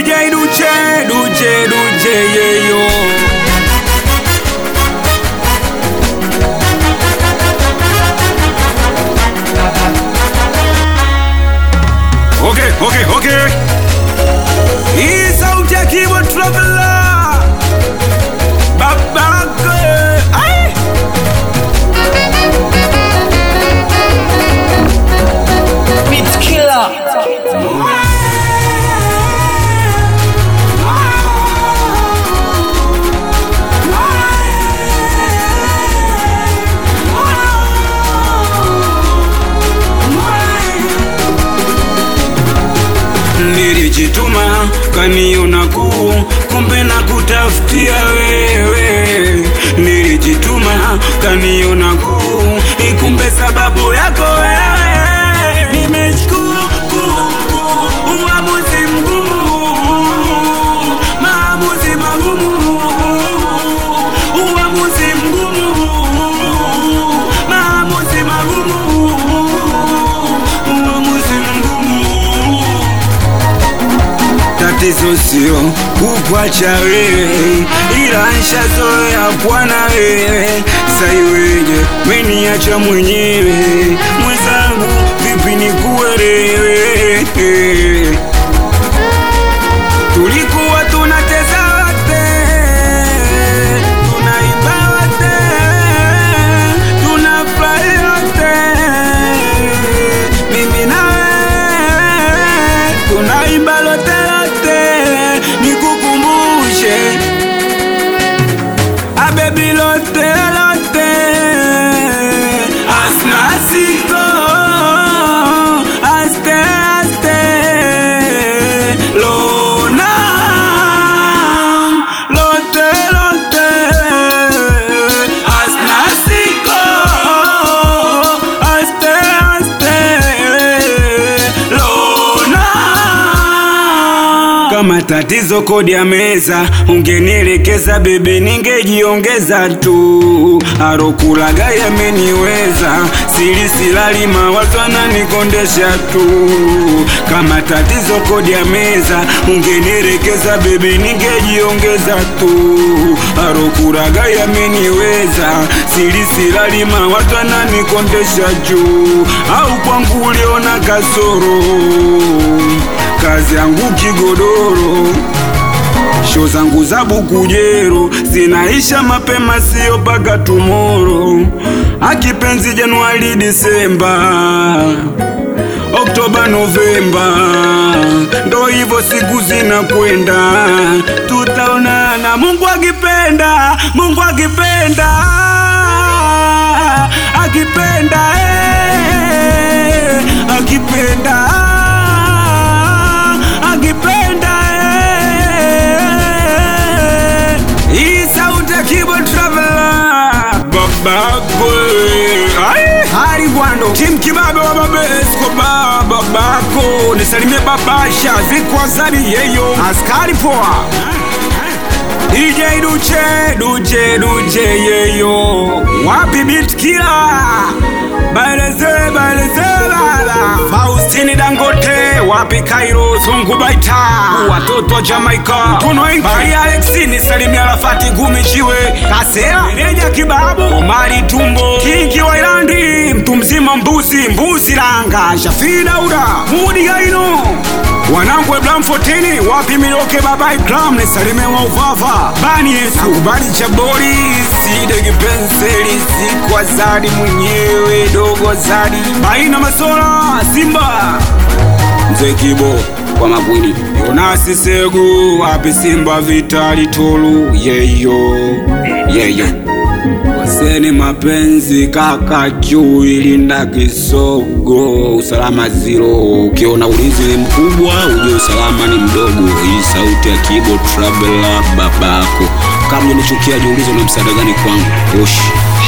DJ Duche, Duche, Duche, yeah, yo. Okay, okay, okay. Hii sauti ya keyboard traveler. Babake. Ai. Beat Killer. Nilijituma kaniona kuu, kumbe na kutafutia wewe. Nilijituma kaniona kuu, ikumbe sababu yako wewe. Nimechukua kuu, kuu, uamuzi mgumu, maamuzi magumu, uamuzi mgumu, maamuzi magumu, uamuzi mgumu tatizo sio kukwacha wewe, ila nshazoea kuwa na wewe. Saiweje meniacha mwenyewe, mwenzangu, vipi nikuelewe? Tulikuwa tunacheza wote, tunaimba wote, tunafurahi wote, mimi na wewe tunaimba lote lote, nikukumbushe abebi lote lote, asna siko aste aste lona lote lote, asna siko aste aste lona kama tatizo kodi ya meza ungenielekeza bebe ningejiongeza tu arokulaga yameniweza sili silali mawazo ananikondesha tu kama tatizo kodi ya meza ungenielekeza bebe ningejiongeza tu arokulaga yameniweza sili silali mawazo ananikondesha juu au kwangu uliona kasoro kazi yangu kigodoro sho zangu za bukujero zinaisha mapema, sio paka tumoro. Akipenzi Januari, Disemba, Oktoba, Novemba, ndo hivyo siku zinakwenda, tutaonana Mungu akipenda, Mungu akipenda, akipenda, eh, akipenda, akipenda, eh. Hii sauti ya keyboard traveler babako Ai, hali gwando tim kibabe wa babe Escobar babako nisalimie babasha zikwazani yeyo askari poa DJ Duche Duche Duche yeyo wapi beat killer Baeleze baeleze bala Faustini Dangote wapi Cairo Zungu Baita watoto wa Jamaica Tuno Inki Bari Alexi ni Salimia Rafati Gumi Chiwe Kasea Meneja Kibabu Omari Tumbo Kingi wa Irandi mtu mzima mbuzi mbuzi langa Shafi Dauda Mudi Gaino wanangu wa Blam 14 wapi Miloke baba Ikram ni Salime wa Uvava Bani Yesu Bani Chabori Side kipenseli Sikwa Zadi mwenyewe dogo Zadi Baina Masola Simba Mzee Kibo kwa magwini Yonasi Segu wapi Simba Vitali Tolu yeyo yeyo Waseni mapenzi kaka juu ilinda kisogo usalama zero ukiona ulinzi ni mkubwa ujue usalama ni mdogo hii sauti ya kibo traveler babako kama unichukia jiulize na msaada gani kwangu oshi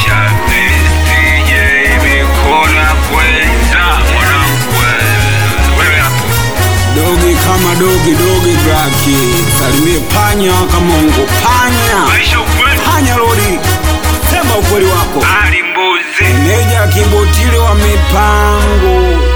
dogi kama dogi dogi braki salimie panya kama ungo panya panya lodi sema ukweli wako Ali Mbuzi meneja kibotile wa mipango